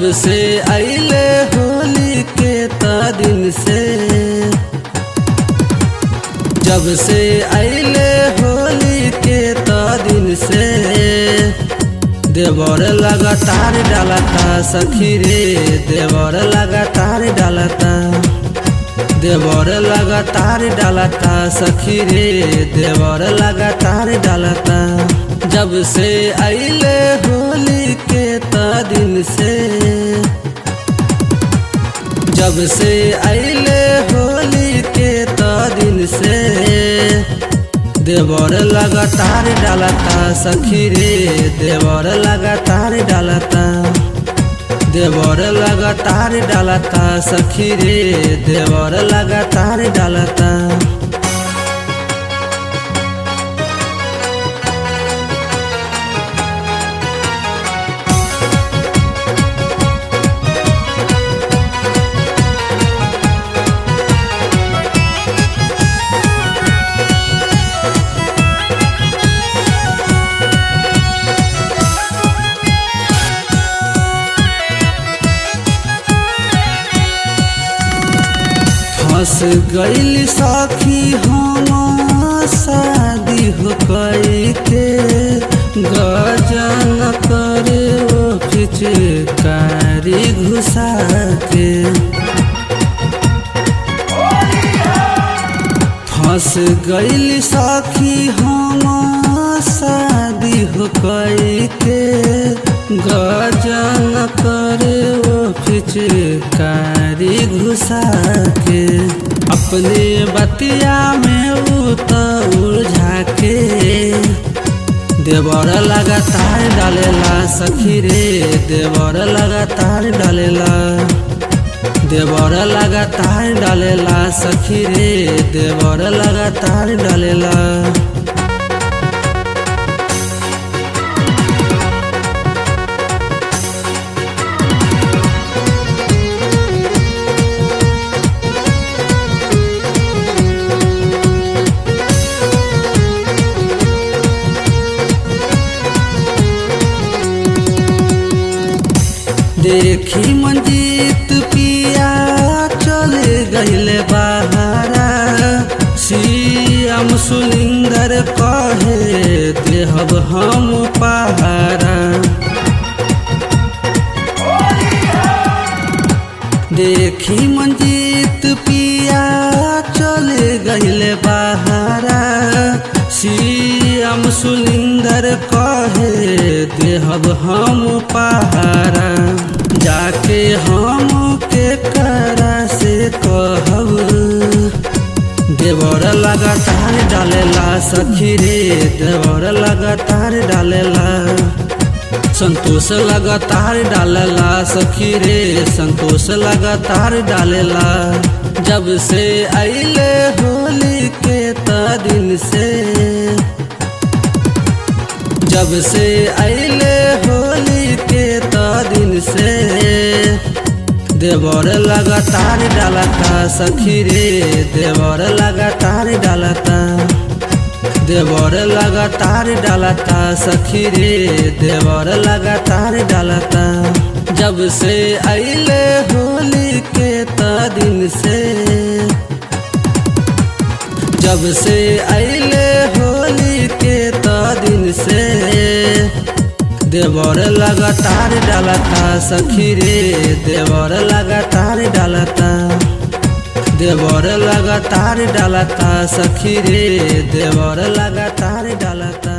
जब से अइले होली के त दिन से जब से अइले होली के त दिन से देवर लगातार डालता सखी रे देवर लगातार डालता देवर लगातार डालता सखी रे देवर लगातार डालता जब से अइले होली के त दिन से जब से अइले होली के त दिन से देवर लगातार डालता सखी रे देवर लगातार डालता देवर लगातार डालता सखी रे देवर लगातार डालता फंस गईल सखी हम शादी हो कई के गजन करे ओ पिचकारी घुसा के फंस गईल सखी हम शादी हो कई के गजन करे ओ पिचकारी घुसा के अपने बतिया में उत उलझा के देवर लगातार डालेला सखी रे देवर लगातार डालेला देवर लगातार डालेला सखी रे देवर लगातार डालेला देखी मंजीत पिया चले गईले बहारा श्याम सुनिंदर कहे देहब हम पहारा देखी मंजीत पिया चले गईले बहारा श्याम सुनिंदर कहे देहब हम पहारा जाके हम के करा से कहब देवर लगातार डालेला सखी रे देवर लगातार डालेला संतोष लगातार डालेला सखी रे संतोष लगातार डालेला जब से अइले होली के त दिन से जब से अइले होली के त दिन से देवर लगातार डालता सखी रे देवर लगातार डालता देवर लगातार डालता सखी रे देवर लगातार डालता जब से अइले होली के त दिन से जब से अइले होली के त दिन से देवर लगातार डालता सखी रे देवर लगातार डालता देवर लगातार डालता सखी रे देवर लगातार डालता